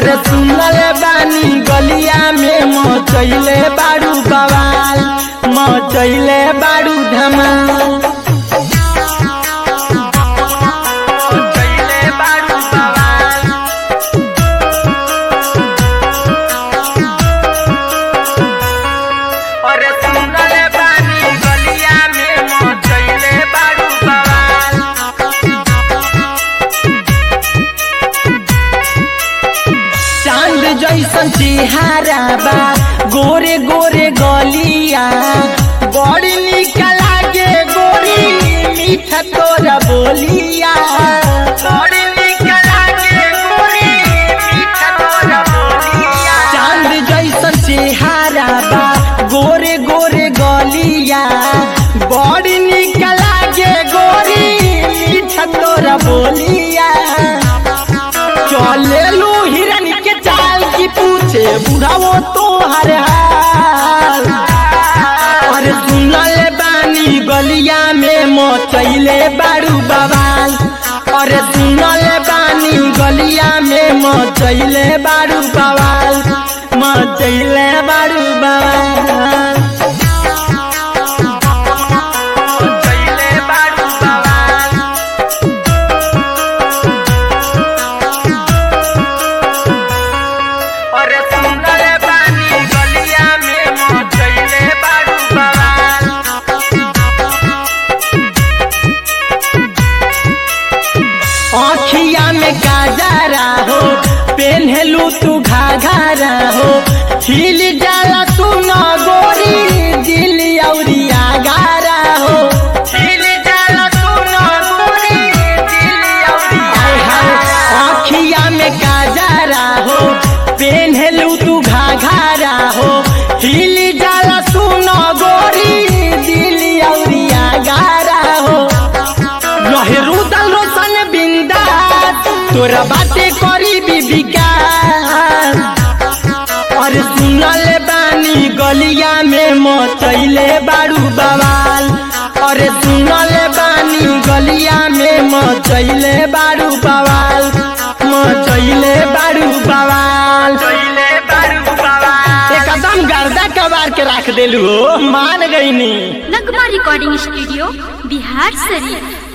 अरे सुनल बानी गलिया में मचैले बारू बवाल मचैले बारू धमाल मचैले बारू बवाल अरे सुनल बानी गलिया में मचैले बारू बवाल चांद जैसन चेहरा बा गोरे गोरे गलिया बड़ी निक लागे गोरी मीठा तोरा बोलिया बड़ी निक लागे गोरी मीठा तोरा बोलिया चांद जैसन चेहरा बा गोरे गोरे गलिया बड़ी निक लागे गोरी मीठा तोरा बोलिया चले लो हिरन के चाल की पूछे बुढ़ावो तो हर हाल अरे सुनल बानी गलिया में मचैले बारू बवाल अरे सुनल बानी गलिया में मचैले बारू बवाल मचैले बारू बवाल मचैले बारू बवाल अरे सुंदर बानी गलिया में मचैले बारू बवाल आँखिया में काजरा हो पेन्हलू तू घाघरा हो हिल जाला तू न गोरी दिल औरिया गारा हो हिल जाला तू न गोरी दिल औरिया आँखिया में काजरा हो पेन्हलू तू घाघरा हो हिल जाला तू न गोरी दिल औरिया गारा हो लहरू दल रोशन बिंदास तोरा बाते करी विकास अरे सुनल बानी गलिया में मचैले बारू बवाल अरे सुनल बानी गलिया में मचैले बारू बवाल मचैले बारू बवाल एकदम गर्दा कबार के रख देलू हो मान गईनी नगमा रिकॉर्डिंग स्टूडियो बिहार शरीफ